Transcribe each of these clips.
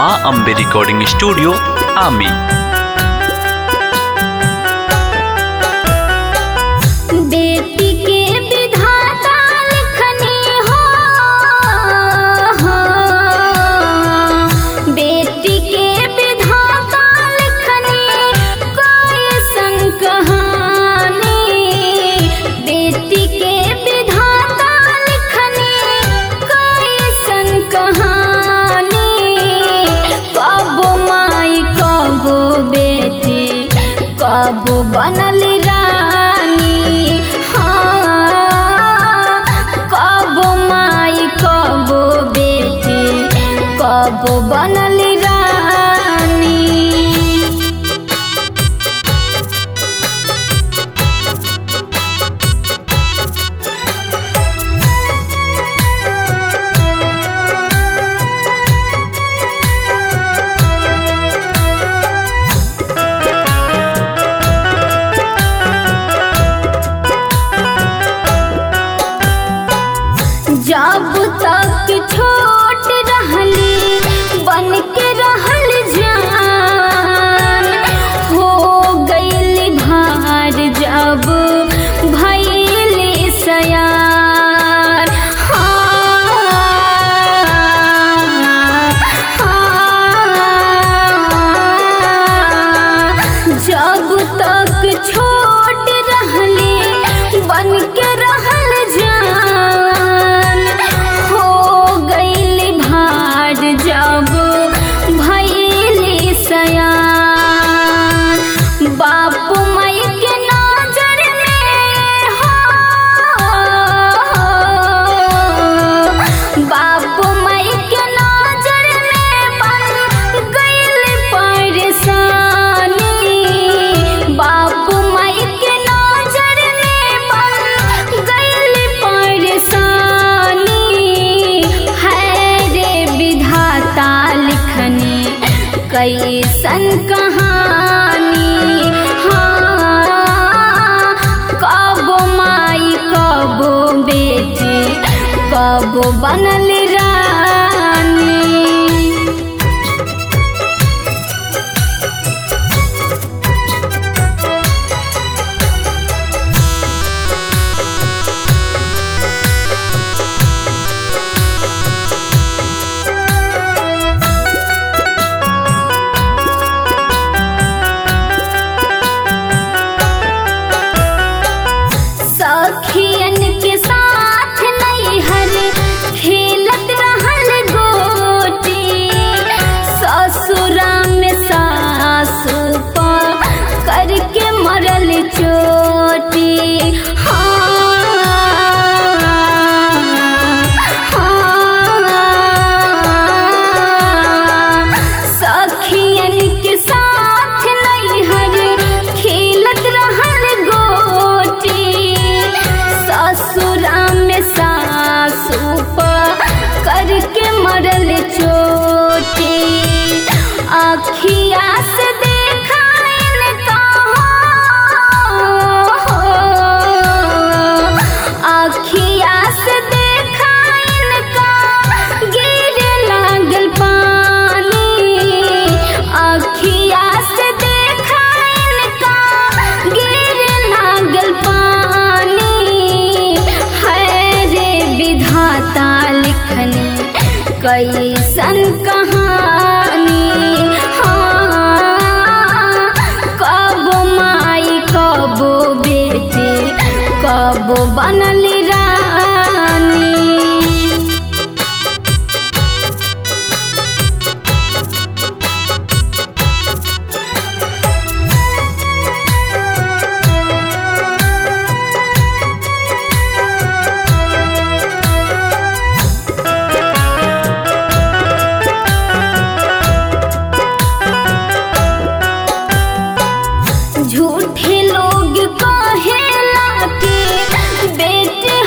माँ Ambe recording studio आमी बेटी के विधाता लिखनी हो बेटी के विधाता लिखनी कोई संग कहानी बेटी के विधाता लिखनी कोई संग कहानी कब माई कब बेटी कब बनल रानी हाँ कब माई कब बेटी कब बनल रानी जब तक छोट रहली बन के रहल जान हो गईल भार जब भैली सयार हाँ, हाँ, जब तक छोट रहली बन के रहल जान हो गईल भार जब भैली सयान बाप माई के नजर में हो बाप माई के नजर में बन गईल परेशानी बाप माई के नजर में बन गईल परेशानी है रे विधाता लिखनी कैसन कहानी हाँ कब माई कब बेटी कब बनल रानी सखियन के साथ नैहर खेलत रहल गोटी ससुरा में सासु पर करके मरल चोटी हाँ, हाँ, सखियन के साथ नैहर खेलत रहल गोटी ससुरा में सासु पर करके मरल चोटी अखिया से देखाइन अखिया से देखाइन का गिरे लागल पानी अखिया से देखाइन का गिरे लागल पानी है रे विधाता लिखनी कैसन कहानी हाँ कब माई कब बेटी कब बनल रानी झूठे लोग कहेला कि बेटे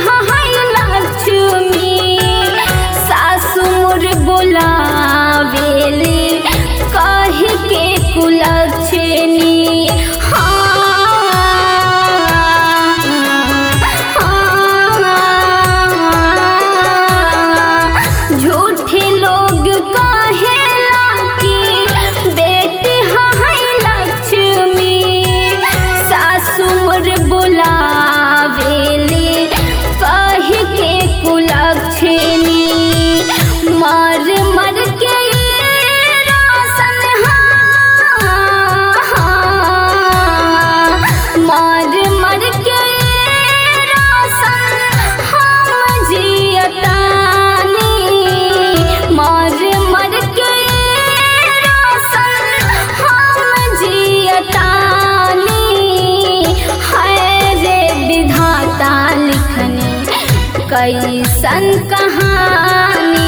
कैसन कहानी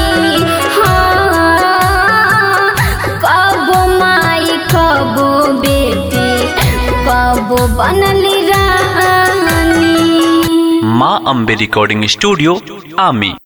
हाँ कबो माई कबो बेटी कबो बनली रानी माँ अम्बे रिकॉर्डिंग स्टूडियो आमी